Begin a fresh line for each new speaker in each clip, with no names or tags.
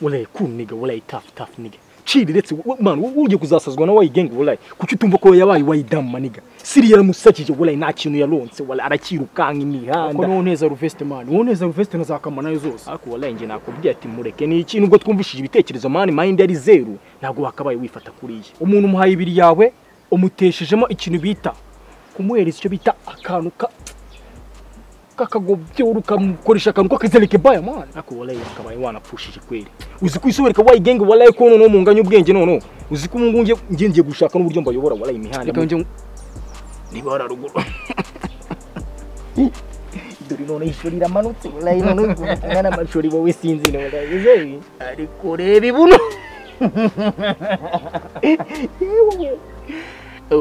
walayi cool nigga walayi tough tough nigga chill ndetse man ugiye kuzasazwa na wayigenge walayi kuki utumva ko yabaye wayidam maniga siri yaramusakije walayi nta kintu yaronse walayi arakirukanka
ko
imihanda
niwo neza ruveste mani uwo neza ruveste na za kamanayo zose
ariko walayi njye nakubwiye ati mureke ni ikintu ubwo twumvishije ibitekerezo mani mind yari zeru ntabwo wakabaye wifata kuriya
umuntu umuhaye ibiri yawe umuteshejemo ikintu bita kumuhereza icyo bita akantu ka kakagobyo ukamukoresha akantu k'akazereke baya mani
ariko walayi wakabaye wanapfushije kweri uzi ko isobereka wayigenge walayi ko noneho munganya ubwenge noneho uzi ko ubu ngubu ngiye- ngiye ngiye gushaka n'uburyo mbayobora walayi imihanda
reka njye
niba wararuguru dore none ishuri ramanutse walayi none umwana amashuri wowe sinzi ne walayi zeyi ariko reba ibuno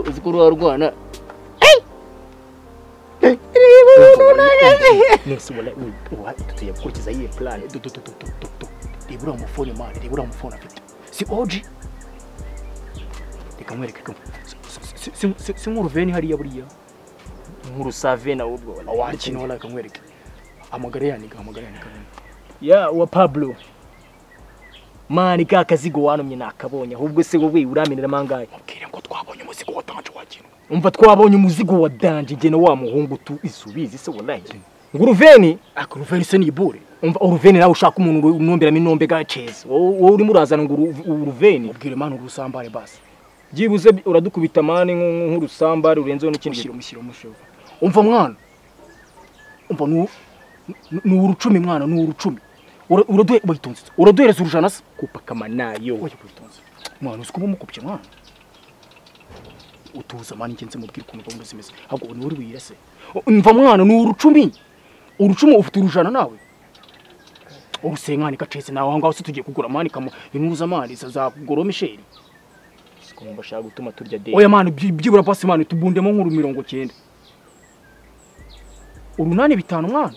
uzi ko uruha rwana
nese walayi uwa tugiye gukurikiza iyi plan
du- du- du- du- du- du. reba uriya mufone mani reba uriya mufone afite si oji reka mwereke ko si- si- si- si nk'uruveni hariya buriya
nkurusave na ubwo walayi
awakina wala kamwereke amagara yaniga amagara yaniga
ya wa Pablo mani ka kazigo wanumye nakabonye ahubwo se wowe uramenera mangahe
mubwire ngo twabonye umuzigo wa tanje wakinwa
umva twabonye umuzigo wa danje njye na wa muhungu tu isubizi se walayi nguruveni
ako ruveni se nibure
umva uruveni nawe ushaka umuntu unomberamo inombe gaceza wowe urimo urazana ngo uru- uruveni
mubwire mani urusambare basi
byibuze uradukubita mani nk'u- nk'urusambari urenzeho n'ikindi
mushyire
kintu
mushyire mushyire umva mwana umva ni ni urucumi mwana ni urucumi Ura- uraduhe bayitonze uraduhereza urujana se
kupaka manayo
oya bayitonze mwana uzi kuba umukubye mwana utuza mwana ingenzi mubwire ukuntu gahunda zimeze ahubwo ni uri buyirase umva mwana ni urucumi urucumi ufite urujana nawe urusenkani gacetse nawe aho ngaho se tugiye kugura mani kamu inuzamari za goro misheri
kumva ashaka gutuma turya de
oya mani byi- byibura pasi mani tubundemo nk'uru mirongo cyenda urunani bitanu mwana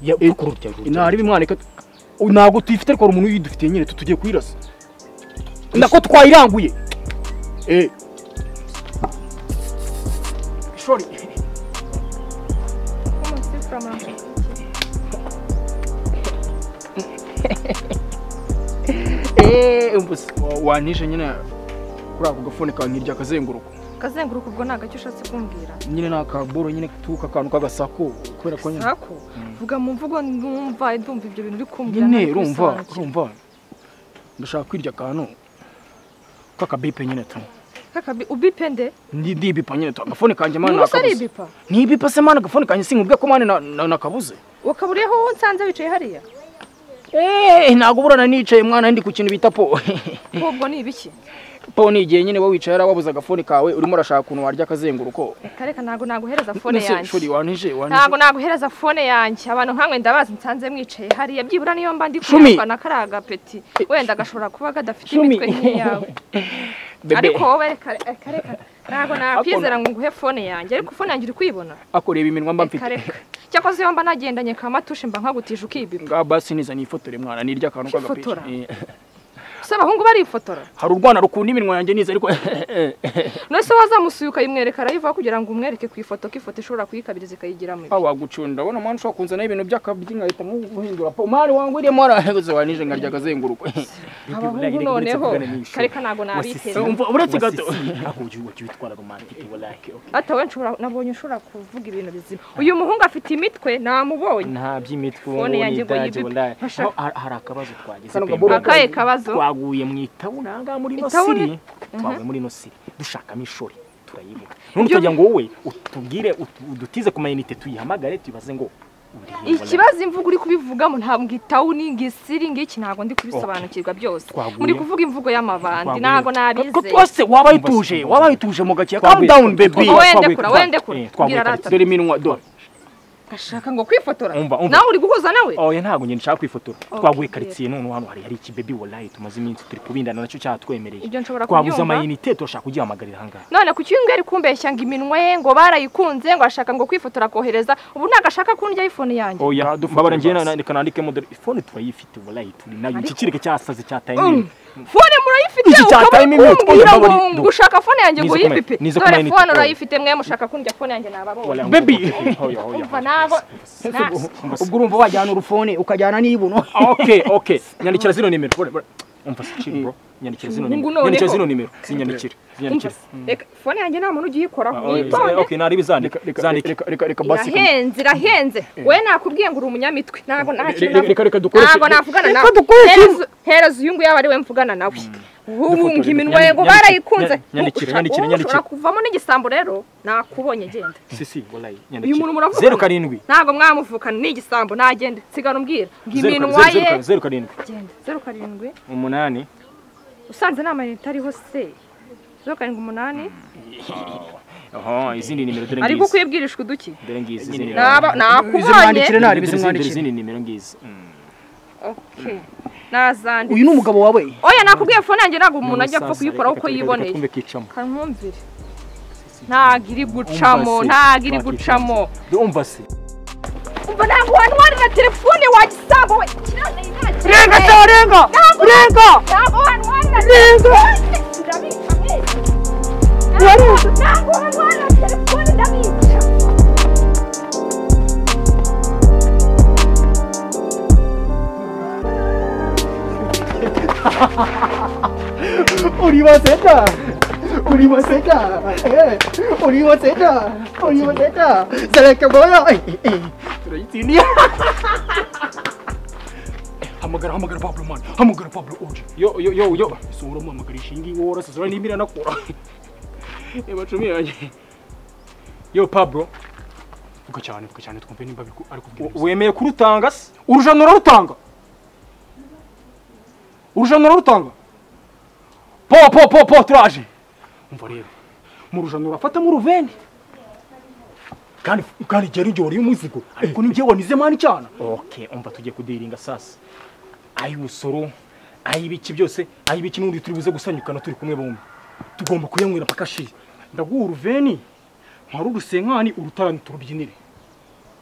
ya uko rurya rurya
inari bimwana ntabwo tuyifite ariko hari umuntu uyidufitiye nyine tu tugiye kuyirasa nako twayiranguye Eh. Sorry. Eh, umva se, wa- wantishe nyine kuri ako gafone kawe nkirya akazenguruka
kazenguruka ubwo ni agacyo ushatse kumbwira
nyine ni akaburo nyine tuka akantu k'agasako kubera ko nyine
sako vuga mu mvugo ndumva ndumva ibyo bintu uri kumbwira
nyine
ntabwo
urumva
bisanzwe.
urumva ndashaka kwirya akantu k'akabipe nyine tu
Kakabi- ubipe nde
ndi ndibipa nyine tu agafone kanjye
ni
mana
umusore
nakabuze
ibipa
ntibipa se mana agafone kanjye sinkubwiye ko mana na- na- nakabuze
wakaburiyeho uwo nsanze wicaye hariya
eee ntabwo burana nicaye mwana ndi ku kintu bita po
ahubwo ni ibiki
po ni igihe nyine wowe wicaye hariya wabuze agafone kawe urimo urashaka ukuntu warya akazenguruko
reka reka ntabwo naguhereza fone
Mbese, shuri
yanjye
wanije wanije
ntabwo naguhereza fone yanjye abantu nkamwe ndabazi nsanze mwicaye hariya byibura niyo mba ndi
Shumi.
kuyambana kariya gapeti wenda gashobora kuba kadafite
Shumi.
imitwe nk'iyawe
bebe
ariko wowe reka reka reka ntabwo nakwizera ngo nguhe fone yanjye ariko fone yanjye uri kuyibona
akoreba iminwa mba
reka
mfite
reka cyakoze iyo mba nagendanye ka matushe mba nkagutije ukibiba
ngaho basi nizaniye ifotora mwana nirya akantu
Ifotora?
k'agapipe
gusa abahungu barifotora
hari urwana rukunda iminwa yanjye niza ariko
none se wazamusuye ukayimwereka arayivaho kugira ngo umwereke ku ifoto ko ifoto ishobora kuyikabiriza ikayigiramo ibi.
aho wagucunda urabona mwana ushobora kunzanaho ibintu by'akabyi nkahita guhindura po mari wangwiriyemo arahagaze wanije nkarya akazenguruka
abahungu noneho kareka ntabwo nabiteze
Umva, uretse gato.
ako ugiye ugiye witwara romantic walayi
ata we nshobora nabonye ushobora kuvuga ibintu bizima uyu muhungu afite imitwe namubonye
nta by'imitwe
Phone
ubu
yanjye
ni
ngo
danje
yibipe.
walayi
Basha-
Aho- hari hari akabazo twagize
Kano
pe,
gaburo
mbaga.
akahe kabazo
twaguye mu itawuni aha ngaha muri ino
Itawuni?
siri twaguye muri ino siri dushakamo ishori turayibura none ukagira ngo wowe utubwire utu- udutize ku mayinite tuyihamagare tuyibaze ngo uri he, walayi?
ikibazo imvugo uri kubivugamo ntabwo ngitawuni ngisiri ngiki ntabwo ndi kubisobanukirwa byose
Twaguye.
muri kuvuga imvugo y'amabandi
Twaguye.
ntabwo
ko
nabizeye
twose wabaye utuje wabaye utuje mu gakiya calm
Twaguye.
down baby
Twaguye.
wende kura wende kura
Eh, twaguye
mbwira
tariki.
arata
dore iminwa dore
gashaka ngo kwifotora
Umva, umva.
nawe uri guhuza nawe
oya ntabwo ngenda nshaka kwifotora twaguye
Okay.
karitsiye none hano hari hari ikibebi walayi tumaze iminsi turi kubindana nacyo cyatwemereye
Ibyo nshobora
twaguze
kubyumva.
amayinite turashaka kugihamagarira aha ngaha
none kuki uyu ari kumbeshya ngo iminwa ye ngo barayikunze ngo ashaka ngo kwifotora akohereza ubu ntagashaka kundya iphone yanjye
oya
Nta dufotora
mbabara ngiye
basi.
na- reka nandikemo dore ifone turayifite walayi turi nayo iki
Ariko-
kireke cyasaze cyataye nyine
fone murayifite
Iki
ukaba
cyatayime
uri
imyotsi,
kumbwira
ndabona-
ngo ngo ushaka fone yanjye ngo
Nize kumenya-
uyipipe
nize
dore
kumenya
fone
iti-
urayifite mwe mushaka kundya fone yanjye nababonye
Baby.
umva nabo nasi
ubwo urumva wajyana urufone ukajyana n'ibuno
Okay, okay. Nyandikira zino nimero. Bora, bora. Umva se chill bro. Nyandikira zino
Ubu
nimero.
noneho.
Nyandikira zino nimero. Zinyandikire.
umva
Zinyandikire.
reka fone yanjye nta muntu ugiyikoraho
Ah,
witonde
Okay, nari bizandika. Zandike.
reka reka
irahenze irahenze we nakubwiye ngo uri umunyamitwe ntabwo nta kintu
Reka reka dukoreshe.
ntabwo navugana nawe
Reka dukoreshe.
Hereza- hereza uyu nguyu aba ari we mvugana nawe ubu
Dufotora.
iminwa ye ngo
Nyandikire,
barayikunze
nyandikire, nyandikire,
Ushaka-
nyandikire,
wowe
nyandikire.
ushobora kuvamo n'igisambo rero nakubonye genda
Si si, wallahi.
uyu muntu
Nyandikire.
muravugana
Zero karindwi.
ntabwo mwamuvukana ni igisambo nagenda sigana umbwira
Zeru
ngiminwa
zeru
ye
karindwi, zeru karindwi.
genda zeru karindwi
Umunani.
usanze nta mayinite ariho se zeru karindwi umunani
Aha, izindi nimero dore
ari
ngizi.
kukwibwirishwa uduki
Dore ngizi izindi nimero.
Naba-
Izimwandikire
nakubonye
nabi
Dore izindi- dore
izimwandikire
izindi nimero ngizi. Mm.
Okay. nazanditse
uyu ni umugabo wawe
oya nakubwiye fone yanjye ntabwo umuntu ajya apfa
Umusaza,
kuyikoraho
reka
uko
twe- reka
yiboneye
Twumve kicamo.
kankumvire ntabwo iri gucamo
Umva se,
ntabwo iri
nta
gucamo
kicamo. Umva se.
umva ntabwo wanwari na telefone wagisambo we kirane nta
renga cyangwa renga renga
ntabwo wanwari na telefone ndabica mwese Ntabwo- ntabwo wanwari na telefone ndabica
Unibaseta! Unibaseta! Eh! Unibaseta! Unibaseta! Seleka boyo! Eh, eh, eh! Turayitsindiye!
Hamagara hamagara Pablo man. Hamagara Pablo uje. Yo yo yo yo. So uramamagara ishingi wora sasa ni mira nakora. Eh bacumi yanjye. Yo Pablo,
Vuga cyane, vuga cyane twumve nimba biri ku- ari kubwira.
u- wemeye kurutanga se?
Urujano rarutanga. Urujano rarutanga.
Po po po po turaje.
Umva rero. Mu rujano urafata mu ruveni.
Kandi kandi jeri jori umuzigo.
Ariko ni njye wanize mani cyane.
Okay, umva tugiye kudiringa sasa. Ayi usoro, ayi biki byose, ayi biki n'undi turi buze gusanyukana turi kumwe bombi. Tugomba kuyanywera paka shi.
Ndaguha uruveni. Ntwara urusenkani urutarani turubyinire.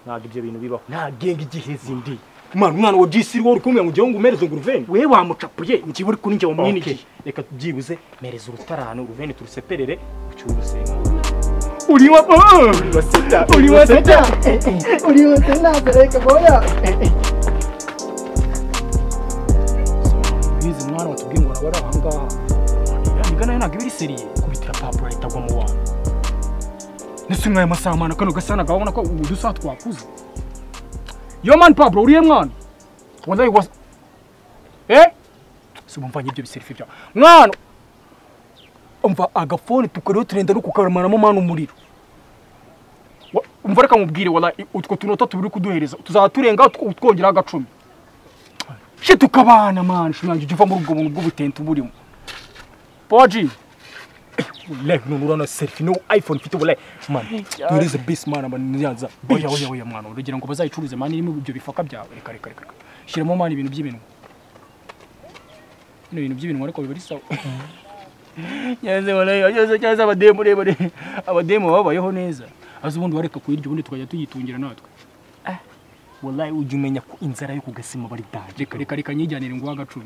Ntabwo ibyo bintu bibaho. Ntagenga igihezi ndi. Mwana umwana wa GC rwo uri kumwe ngo ujye ngo umereze ngo uruveni.
We wamucapuye, njye uri kuri njye wamwinigiye.
Okay, reka tubyibuze mereza urutarano uruveni turuseperere ucyure urusenga
Uri wa Uri wa seta. Uri wa seta. Seleka boyo.
bize mwana watubwiye ngo arabara ahangaha igana ntabwo iba iri seriye kubitira papuro ahita agwa mu bantu
Nese mwaye amasaha mana kano gasana gabona ko ubu dusa twakuze. Yo man Pablo uriye mwana. Wallahi was Eh? Subumvanye ibyo biserifi bya. Mwana. Umva agafone tukariho turenda no kukamaramo mana umuriro. Wa- Umva reka mubwire wallahi utwo tunota tubiri kuduhereza tuzaturenga utwongera agacumi. Shit tukabana man shumange uva muri ubwo buntu bw'ubutente burimo. Poji.
wallahi none urana serifi no iphone mfite wallahi mwana turize bisi mwana banyanza
oya oya oya mwana urugira ngo bazayicuruze mani irimo ibyo bifaka byawe reka reka reka reka. shyiramo mani ibintu by'ibinwa bino bintu by'ibinwa ariko biba ari sawa nyanze warayo cyose cyose abademu rebare abademu babayeho neza azi ubundi wareka kuyirya ubundi tukajya tuyitungira natwe
wallahi ujya umenya ko inzara yo kugasima bari daje
reka reka reka nyijyanire ngo wagacumi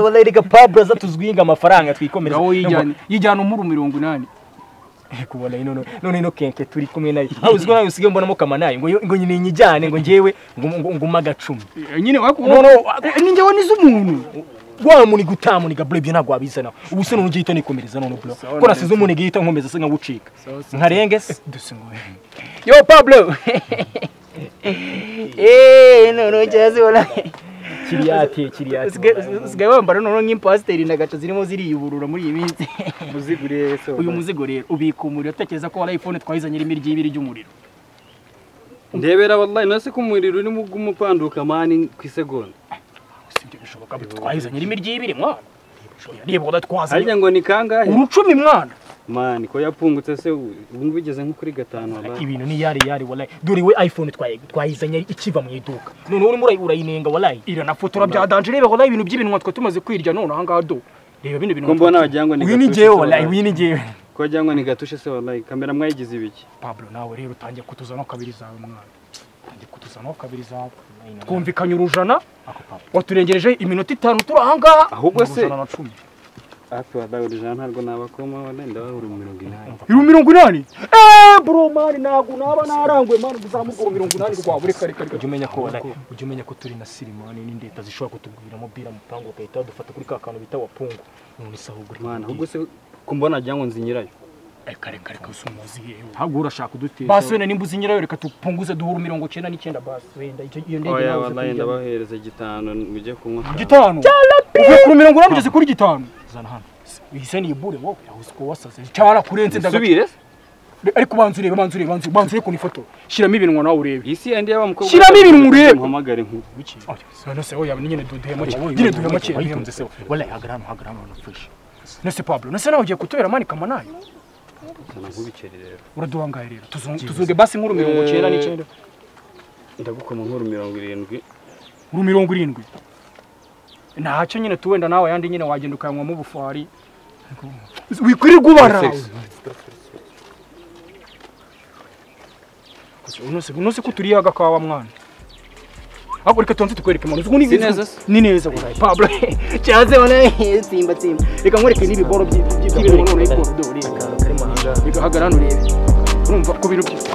wallahi reka papuro za tuzwiye ngo amafaranga twikomereza
ngaho yijyana yijyana umuru mirongo inani
Eko wallahi none none no kenke turi kumwe nayo aho uziko nayo usigaye mbonamo kamanayi ngo yo- ngo nyine nyijyane ngo njyewe ngo ngo- ngo magacumi
Eh, nyine
No,
wakuba
no,
ninjye wanize umuntu
wa muniga utamuniga bure ibyo ntabwo wabizanaho ubu se none ugiye nikomereza none bro
Sawa
ko
neza.
nasize umuniga yita nkomeza se nkabucika
Sawa, sawa.
nkarenge se
dusingoye
yo pablo
eee none cyazi warayo
kiriyate kiriyate
usigaye wambara noneho nk'impasiteri na gaca zirimo ziriyuburura muri iyi minsi
muzigure so
uyu muzigo rero ubika umuriro utekereza ko wari iphone twayizanye irimo iry'ibiri ry'umuriro
ndebera wallahi nasi ko umuriro urimo gupanduka mani ku isegonda
si ibyo bishoboka ngo twayizanye irimo iry'ibiri mwana Oya, reba wada
harya
twazanye
ngo ni kangahe
urucumi mwana
mani ko yapungutse se ubu ngubu bigeze nko kuri gatanu wallahi
ibintu ni yari yari wallahi dore we iphone twaye twayizanye ikiva mu iduka none urimo urayi- urayinenga wallahi
iranafotora bya danje reba wada ibintu by'ibinwa twe tumaze kwirya none aha ngaha do reba bino bintu
ko mbona wagira ngo ni
uyu ni
gatushe se
jewe wallahi
wallahi.
uyu ni jewe
ko wagira ngo ni gatushe se wallahi kamera mwayigize ibiki
Pablo nawe rero utangiye kutuzana kabiri zawe mwana
kutuzanaho kabiri zawe
twumvikanye urujana
ako papa
waturengereje iminota itanu turi ahangaha
ahubwo se
ijana na cumi
hafi wadawe ijana ntabwo nabakomaho wenda wabura mirongo inani
iru mirongo inani eee bro mani ntabwo naba naranguye mani uzamukora mirongo inani rwawe reka reka reka
ujya umenya ko wala- ujya umenya ko turi na sirimani n'indeta zishobora kutugwiramo bira mupangu bagahita badufata kuri ka kantu bita wapungu none se ahubwo uri
mwana ahubwo se kumbona ngo nzinyirayo
reka reka reka gusa umuzi yewe
ntabwo urashaka udutesha
basi wenda nimba uzi nyirayo reka tupunguze duhura mirongo icyenda n'icyenda basi wenda icyo- iyo ndege
oya
nawe uze
wallahi
kuyijyamo.
ndabahereza gitanu mujye kunywa
gitanu uvuye kuri mirongo inani ugeze kuri gitanu
kuzana hano
ihise niyibure wowe yahuze ko wasaze cyara kurenze ndagaca
subire
ariko banza urebe banza urebe banza urebe, banza urebe ku ifoto
shyiramo ibinwa nawe urebe
isi ya ndiya wa mukobwa
Shyiramo ibintu urebe.
mpamagare nk'ubu
none se wowe nyine duhema cyane nyine duhema cyane
wayitunze se wala hagara hano hagara hano na fresh
nese pablo nese nawe ugiye kutubera mani kamanayo
sana nk'ubikeri rero
uraduhangaye rero Tuzung- tuzunge basi nkuru mirongo icyenda
Eh.
n'icyenda
ndagukoma nk'uru mirongo irindwi
uru mirongo irindwi ntacyo nyine tu wenda nawe yandi nyine wagenda ukanywamo ubufari wikwirirwa ubara nose ko turiye agakawa mwana ahubwo reka tonze tukwereke mwana uzi
Si neza se?
ni neza burayi pablo cyaze wana simba simba reka nkwereke n'ibiboro by'i- by'i- by'ibintu none ko dore reka hagara hano urebe urumva ko biri byiza